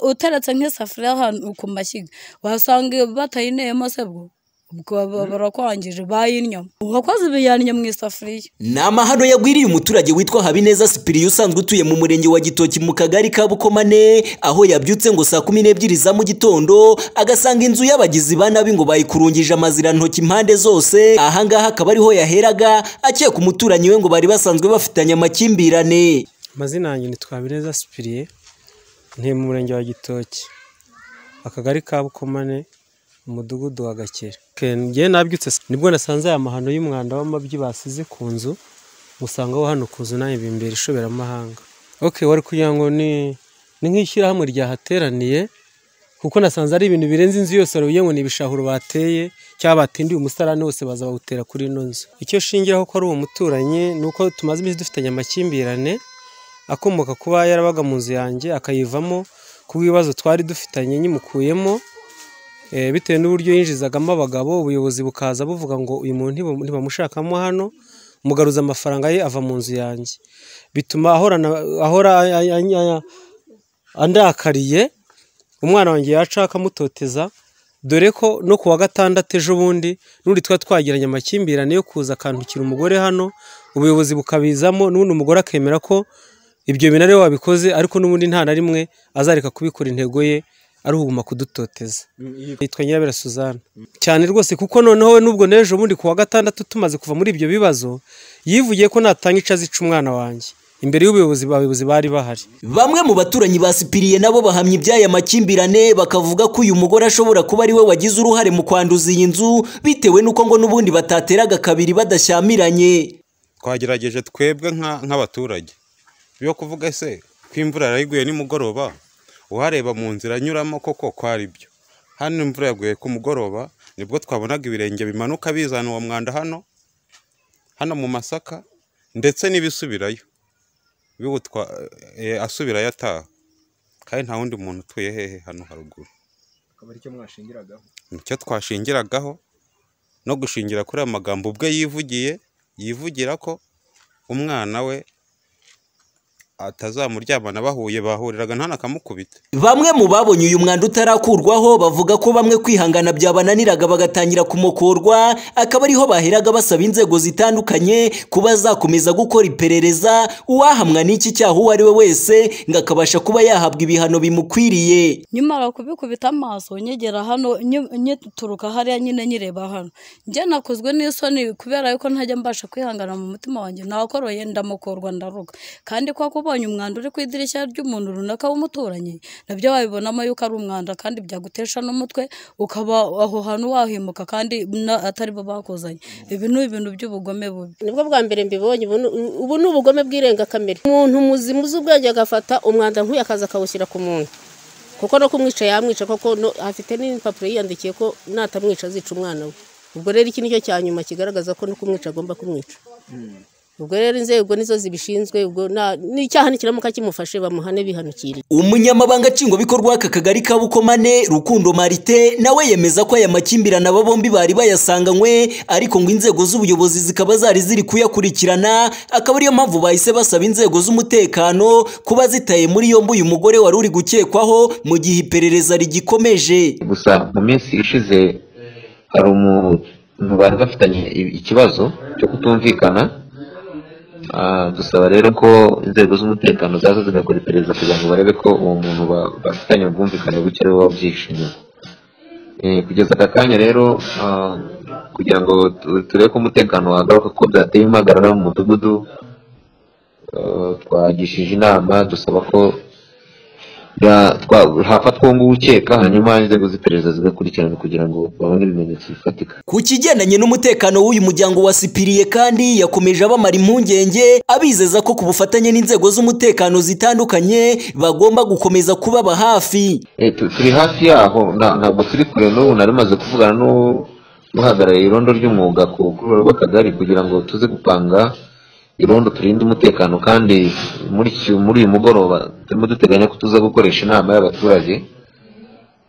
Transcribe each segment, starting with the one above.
uteretse nk'isafuriya ahantu ku mashyiga wasanga batayineyemo se bwo ubwo baba barakwangije bayinnyamo uwakoze ibiyannye mu isafuriya ni amahano yagwiriye umuturage witwa habineza sipiriya usanzwe utuye mu murenge wa gitoki mu kagari ka bukomane aho yabyutse ngo saa kumi n'ebyiri za mu gitondo agasanga inzu y'abagizi ba nabi ngo bayikurungije amazirantoki impande zose ahangaha akaba ariho yaheraga akeka umuturanyi we ngo bari basanzwe bafitanye amakimbirane amazina yanjye ni twabireza sipiriye ntuye mu murenge wa gitoki akagari ka bukomane umudugudu wa gakera ngewe nabyutse nibwo nasanze aya mahano y'umwanda w'amabyi basize ku nzu musangaho hano ku nzu nawe bimbera ishoberamahanga ok wari kugira ngo ni ni nk'ishyirahamwe ryahateraniye kuko nasanze ari ibintu birenze inzu yose wari ngo ni ibishahuro bateye cyangwa batindiye umusarane wose baza bawutera kuri ino nzu icyo shingiraho ko ari uwo muturanyi ni uko tumaze iminsi dufitanye amakimbirane akomoka kuba yarabaga mu nzu yanjye akayivamo kubw'ibibazo twari dufitanye nyimukuyemo bitewe n'uburyo yinjizagamo abagabo ubuyobozi bukaza buvuga ngo uyu muntu ntibamushakamo hano mugaruza amafaranga ye ava mu nzu yanjye bituma ahora andakariye umwana wanjye yaca akamutoteza dore ko no ku wa gatandatu ejo bundi n'undi twari twagiranye amakimbirane yo kuza akandukira umugore hano ubuyobozi bukabizamo n'ubundi umugore akemera ko ibyo bintu ariwe wabikoze ariko n'ubundi nta na rimwe azareka kubikora intego ye ari ukuguma kudutoteza yitwa nyirabera suzanne cyane rwose kuko noneho we n'ubwo n'ejo bundi ku wa gatandatu tumaze kuva muri ibyo bibazo yivugiye ko natanga ica azica umwana wanjye imbere y'ubuyobozi abayobozi bari bahari bamwe mu baturanyi basipiriye nabo bahamya iby'aya makimbirane bakavuga ko uyu mugore ashobora kuba ari we wagize uruhare mu kwanduza iyi nzu bitewe n'uko ngo n'ubundi batateraga kabiri badashyamiranye twagerageje twebwe nk'abaturage yo kuvuga ese ko imvura yarayiguye nimugoroba uhareba mu nzira anyuramo koko ko ari byo hano imvura yaguye ku mugoroba nibwo twabonaga ibirenge bimanuka bizana uwo mwanda hano hano mu masaka ndetse n'ibisubirayo asubirayo ataha kandi nta wundi muntu utuye hehe hano haruguru nicyo twashingiragaho no gushingira kuri aya magambo ubwe yivugiye yivugira ko umwana we atazamuryamana bahuye bahuriraga ntan'akamukubita bamwe mu babonye uyu mwanda utarakurwaho bavuga ko bamwe kwihangana byabananiraga bagatangira kumukorwa akaba ariho baheraga basaba inzego zitandukanye kuba zakomeza gukora iperereza uwahamwa n'iki cyaha uwo ari we wese ngo akabasha kuba yahabwa ibihano bimukwiriye nyimara kubikubita amaso nyegera hano nyituruka hariya nyine nyireba hano njye nakozwe n'isoni kubera yuko ntajya mbasha kwihangana mu mutima wanjye nakoroye ndamukorwa ndaruga kandi ko kuba ubonye umwanda uri ku idirishya ry'umuntu runaka w'umuturanyi nabyo wabibonamo yuko ari umwanda kandi byagutesha n'umutwe ukaba aho hantu wahimuka kandi atari bo bakozanye ibi ni ibintu by'ubugome bubi nibwo bwa mbere mbibonye ubu ni ubugome bw'irengakamere umuntu muzima uzi ubwenge agafata umwanda nk'uyu akaza akawushyira ku muntu kuko no kumwica yamwica koko afite n'ibipapuro yiyandikiye ko natamwica azica umwana we ubwo rero iki nicyo cya nyuma kigaragaza ko no kumwica agomba kumwica ubwo rero inzego nizo zibishinzwe ubwo n'icyaha nikiramuka kimufashe bamuhane bihanukiriye umunyamabanga nshingwabikorwa w'aka kagari ka bukomane rukundo marite nawe yemeza ko aya makimbirane aba bombi bari bayasanganywe ariko ngo inzego z'ubuyobozi zikaba zari ziri kuyakurikirana akaba ariyo mpamvu bahise basaba inzego z'umutekano kuba zitaye muri yombi uyu mugore wari uri gukekwaho mu gihe iperereza rigikomeje gusa mu minsi ishize hari umuntu bari bafitanye ikibazo cyo kutumvikana dusaba rero ko inzego z'umutekano zaza zigakora iperereza kugira ngo barebe ko uwo muntu bafitanye ubwumvikane buke ariwe wabyishimiye kugeza aka kanya rero kugira ngo turebe ko umutekano wagaruka ko byateye impagarara mu mudugudu twagishije inama dusaba ko hafatwa uwo nguwo ukeka hanyuma inzego z'iperereza zigakurikirana kugira ngo babone ibimenyetso bifatika ku kigendanye n'umutekano w'uyu muryango wasipiriye kandi yakomeje abamara impungenge abizeza ko ku bufatanye n'inzego z'umutekano zitandukanye bagomba gukomeza kubaba hafi turi hafi yaho ntabwo turi kure n'ubu nari maze kuvugana n'uhagarariye irondo ry'umwuga ku rwego rw'akagari kugira ngo tuze gupanga irondo turinde umutekano kandi muri uyu mugoroba turimo duteganya ko tuza gukoresha inama y'abaturage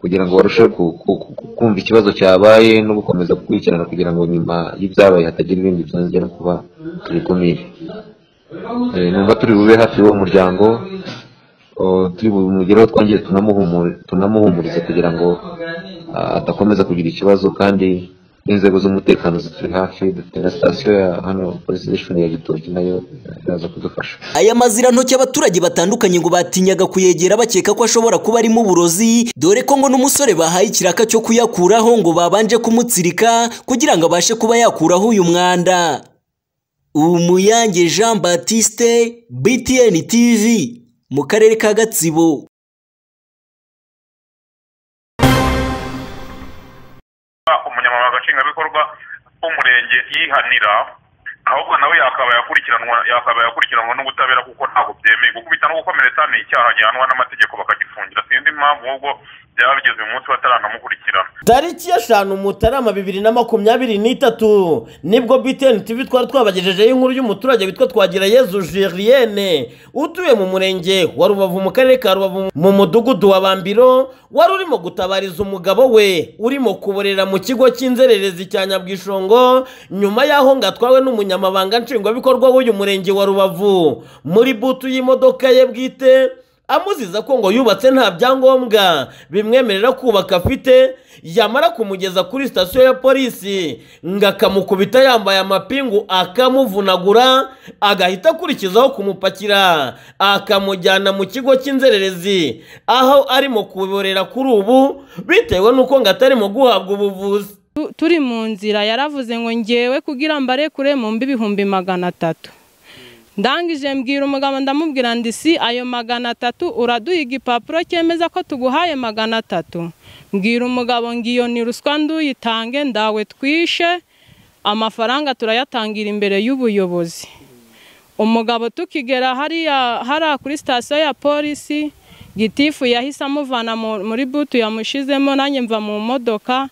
kugira ngo barusheho kumva ikibazo cyabaye no gukomeza gukurikirana kugira ngo nyuma y'ibyabaye hatagira ibindi byongera kuba tubikumire numva turi bube hafi y'uwo muryango oh, turi bumugereho twongere tunamuhumuri- tunamuhumurize kugira ngo ah, adakomeza kugira ikibazo kandi n'inzego z'umutekano zituri hafi dufite na sitasiyo ya hano polisi station ya gitoki nayo iraza kudufasha aya mazira ntoki abaturage batandukanye ngo batinyaga kuyegera bakeka ko ashobora kuba arimo uburozi dore ko ngo n'umusore bahaye ikiraka cyo kuyakuraho ngo babanje kumutsirika kugira ngo abashe kuba yakuraho uyu mwanda umuyange jean batiste btn tv mu karere ka gatsibo umunyamabanga nshingwabikorwa w'umurenge yihanira ahubwo nawe yakaba yakurikiranwa yakaba yakurikiranwa n'ubutabera kuko ntabwo byemeye gukubita no gukomeretsa ni icyaha gihanwa n'amategeko bakagifungira sinzi impamvu ahubwo byaba bigeze uyu munsi bataranamukurikirana tariki eshanu mutarama bibiri na makumyabiri n'itatu nibwo btn tv twari twabagejejeho inkuru y'umuturage witwa twagira yezu jirienne utuye mu murenge wa rubavu mu karere ka rubavu mu mudugudu wa bambiro wari urimo gutabariza umugabo we urimo kuborera mu kigo cy'inzererezi cya nyabwishongo nyuma y'aho ngo atwawe n'umunyamabanga nshingwabikorwa w'uyu murenge wa rubavu muri butu y'imodoka ye bwite amuziza ko ngo yubatse nta byangombwa bimwemerera kubaka afite yamara kumugeza kuri sitasiyo ya polisi ngo akamukubita yambaye amapingu akamuvunagura agahita akurikizaho kumupakira akamujyana mu kigo cy'inzererezi aho arimo kuborera kuri ubu bitewe n'uko ngo atarimo guhabwa ubuvuzi Tu- turi mu nzira yaravuze ngo ngewe kugira mbarekure mu mbi ibihumbi magana atatu ndangije mbwira umugabo ndamubwira ndi si ayo magana atatu uraduha igipapuro cyemeza ko tuguhaye magana atatu mbwira umugabo ngo iyo ni ruswa nduyitange ndawe twishe amafaranga turayatangira imbere y'ubuyobozi umugabo tukigera hariya hariya kuri sitasiyo ya polisi gitifu yahise amuvana mu- muri butu yamushizemo nanjye mva mu modoka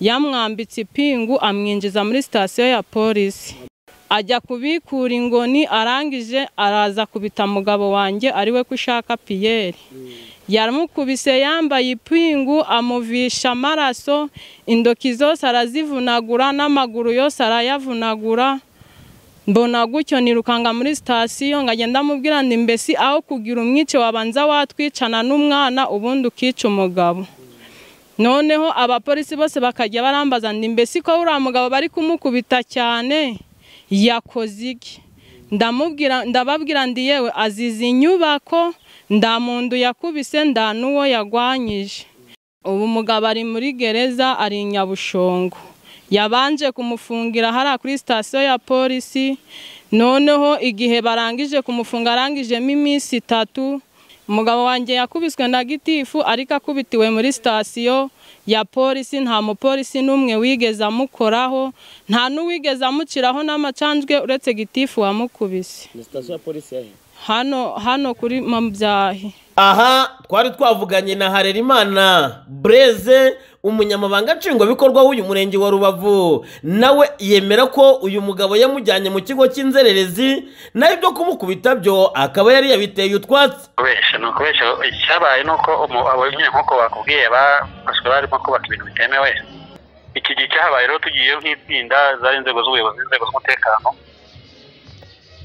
yamwambitse ipingu amwinjiza muri sitasiyo ya polisi ajya kubikura ingoni arangije araza kubita mugabo wanjye ariwe ko ushaka piyeri yaramukubise yambaye ipingu amuvisha amaraso indoki zose arazivunagura n'amaguru yose arayavunagura mbona gutyo nirukanga muri sitasiyo ngo agenda amubwira ndi mbesi aho kugira umwice wabanza watwicana n'umwana ubundi ukica umugabo noneho abapolisi bose bakajya barambaza ndi mbesi ko uriya mugabo bari kumukubita cyane yakoze iki ndamubwira ndababwira ndi yewe azize inyubako nda muntu yakubise nda n'uwo yagwanyije ubu umugabo ari muri gereza ari i nyabushongo yabanje kumufungira hariya kuri sitasiyo ya polisi noneho igihe barangije kumufunga arangijemo iminsi itatu umugabo wanjye yakubiswe na gitifu ariko akubitiwe muri sitasiyo ya polisi nta mupolisi n'umwe wigeze amukoraho nta n'uwigeze amuciraho n'amacanjwe uretse gitifu wamukubise hano hano kuri mabyahi aha twari twavuganye na harerimana bureze umunyamabanga nshingwabikorwa w'uyu murenge wa rubavu nawe yemera ko uyu mugabo yamujyanye mu kigo cy'inzererezi nawe ibyo kumukubita byo akaba yari yabiteye utwatsi kubesha ni ukubesha icyabaye ni uko umu- abo nyine nk'uko bakubwiye bafashwe barimo kubaka ibintu bitemewe iki gihe cyahabaye rero tugiye nk'itsinda zari inzego z'ubuyobozi inzego z'umutekano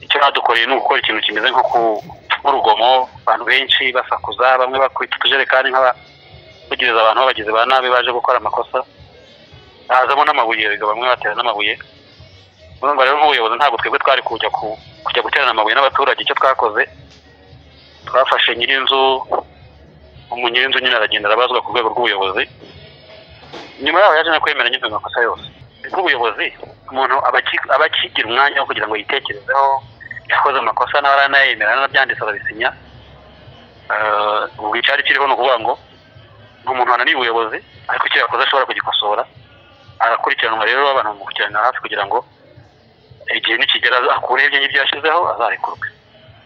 icyo badukoreye ni ugukora ikintu kimeze nko ku- nk'urugomo abantu benshi basakuza bamwe bakubita utujerekani nk'abavugereza abantu b'abagizi ba nabi baje gukora amakosa hazamo n'amabuye erega bamwe batera n'amabuye urumva rero nk'ubuyobozi ntabwo twebwe twari kujya ku- kujya guterana amabuye n'abaturage icyo twakoze twafashe nyirinzu umu nyirinzu nyine aragenda arabazwa ku rwego rw'ubuyobozi nyuma yaho yaje no kwemera nyine ayo makosa yose nk'ubuyobozi umuntu aba aki- aba akigira umwanya wo kugira ngo yitekerezeho yakoze amakosa nawe aranayemera n'abyanditse arabisinya Eh, ubu icyari kiriho ni ukuvuga ngo ni umuntu wananiye ubuyobozi ariko icyo yakoze ashobora kugikosora agakurikiranwa rero abantu bamukurikirana hafi kugira ngo igihe nikigera akureho ibyo ngibyo yashyizeho azarekurwe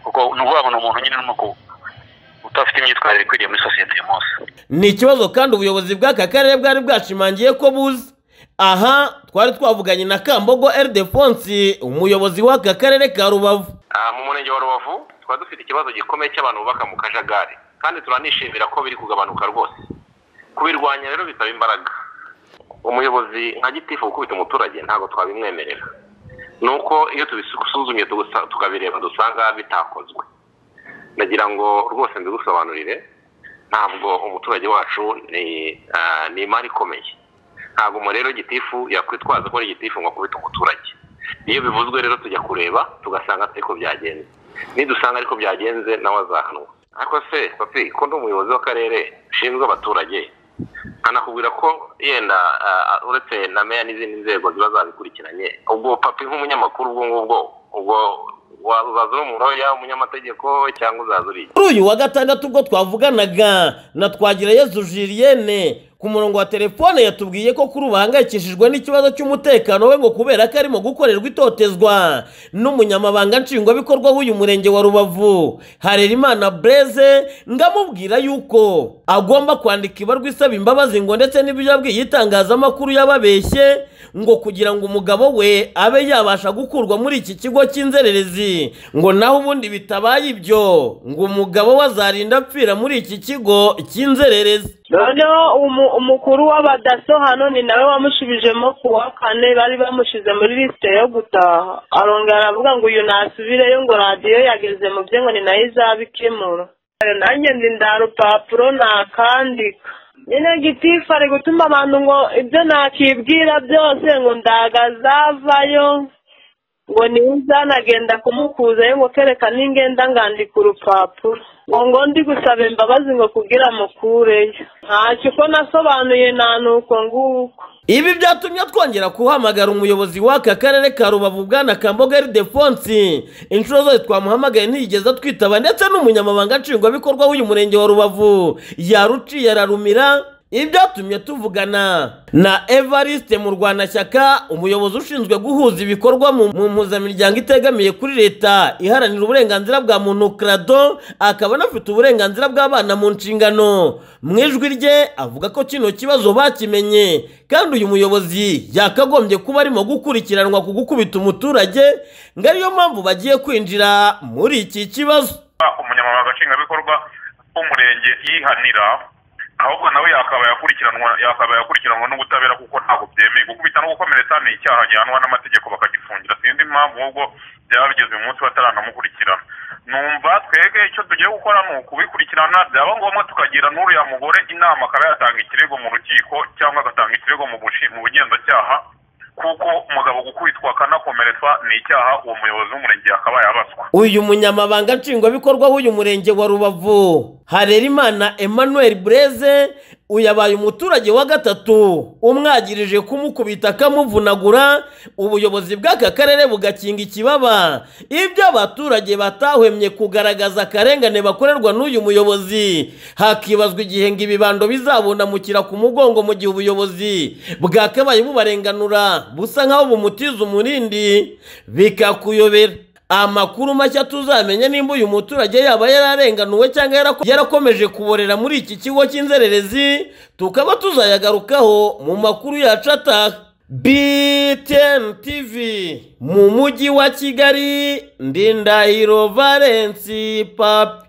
kuko ni ukuvuga ngo ni umuntu nyine urimo ku- udafite imyitwarire ikwiriye muri sosiyete uyu munsi ni ikibazo kandi ubuyobozi bw'aka karere bwari bwashimangiye ko buzi aha twari twavuganye na kambogo eridefonsi umuyobozi w'aka karere ka rubavu Ah, mu murenge wa rubavu tuba dufite ikibazo gikomeye cy'abantu bubaka mu kajagari kandi turanishimira ko biri kugabanuka rwose kubirwanya rero bisaba imbaraga umuyobozi nka gitifu gukubita umuturage ntabwo twabimwemerera ni uko iyo tubisuzumye tugusa- tukabireba dusanga bitakozwe nagira ngo rwose ndugusobanurire ntabwo umuturage wacu ni ah, ni imari ikomeye ntabwo umuntu rero gitifu yakwitwaza ko ari gitifu ngo akubite umuturage iyo bivuzwe rero tujya kureba tugasanga ariko byagenze nidusanga ariko byagenze nawe azahanwa ariko se papi ko ndi umuyobozi w'akarere ushinzwe abaturage nkanakubwira ko yenda ah, ah, uretse na meya n'izindi nzego ziba zabikurikiranye ubwo papi nk'umunyamakuru ubwo ngubwo ubwo wa- uzaza uri umuroya umunyamategeko cyangwa uzaza uri iki? kuri uyu wa gatandatu ubwo twavuganaga na twagirayezu julienne ku murongo wa telefone yatubwiye ko kuri ubu ahangayikishijwe n'ikibazo cy'umutekano we ngo kubera ko arimo gukorerwa itotezwa n'umunyamabanga nshingwabikorwa w'uyu murenge wa rubavu harerimana bureze ngamubwira yuko agomba kwandika ibarwa isaba imbabazi ngo ndetse n'ibyo yabwiye itangazamakuru yababeshye ngo kugira ngo umugabo we abe yabasha gukurwa muri iki kigo cy'inzererezi ngo naho ubundi bitabaye ibyo ngo umugabo we azarinda apfira muri iki kigo cy'inzererezi noneho umu- umukuru w'abadaso hano ni nawe wamushubijemo ku wa kane bari bamushyize muri lisite yo gutaha arongera aravuga ngo uyu nasubireyo ngo radiyo yageze mu bye ngo ni nayo izabikemura nanjye ndi nda rupapuro nakandika nyine gitifu ari gutuma abantu ngo ibyo nakibwira byose ngo ndagazavayo ngo niza nagenda kumukuzayo ngo kereka ningenda ngandika urupapuro ngo ngo ndi gusaba imbabazi ngo kugira mukureyo ntacyo uko nasobanuye nta nuko nguko ibi byatumye twongera guhamagara umuyobozi w'aka karere ka rubavu bwana kambogari defonsi inshuro zose twamuhamagaye ntiyigeze atwitaba ndetse n'umunyamabanga nshingwabikorwa w'uyu murenge wa rubavu yaruciye ararumira ibyatumye tuvugana na evariste mu rwanashyaka umuyobozi ushinzwe guhuza ibikorwa mu mu mpuzamiryango itegamiye kuri leta iharanira uburenganzira bwa muntu krado akaba anafite uburenganzira bw'abana mu nshingano mu ijwi rye avuga ko kino kibazo bakimenye kandi uyu muyobozi yakagombye kuba arimo gukurikiranwa ku gukubita umuturage ngo ariyo mpamvu bagiye kwinjira muri iki kibazo umunyamabanga nshingwabikorwa w'umurenge yihanira ahubwo nawe yakaba yakurikiranwa yakaba yakurikiranwa n'ubutabera kuko ntabwo byemeye gukubita no gukomeretsa ni icyaha gihanwa n'amategeko bakagifungira sinzi impamvu ahubwo byaba bigeze uyu munsi bataranamukurikirana numva twebwe icyo tugiye gukora ni ukubikurikirana byaba ngombwa tukagira n'uriya mugore inama akaba yatanga ikirego mu rukiko cyangwa agatanga ikirego mu bushi- mu bugenzacyaha kuko umugabo gukubitwa akanakomeretswa ni icyaha uwo muyobozi w'umurenge yakabaye abaswa uyu munyamabanga nshingwabikorwa w'uyu murenge wa rubavu harerimana emmanuel bureze uyabaye umuturage wa gatatu umwagirije kumukubita akamuvunagura ubuyobozi bw'aka karere bugakinga ikibaba ibyo abaturage batahwemye kugaragaza akarengane bakorerwa n'uyu muyobozi hakibazwa igihe ngo ibibando bizabundamukira ku mugongo mu gihe ubuyobozi bwakabaye bubarenganura busa nk'aho bumutiza umurindi bikakuyobera amakuru mashya tuzamenya nimba uyu muturage yaba yararenganuwe cyangwa yarako- yarakomeje kuborera muri iki kigo cy'inzererezi tukaba tuzayagarukaho mu makuru yacu ataha btn tv mu mujyi wa kigali ndindahiro valensi papi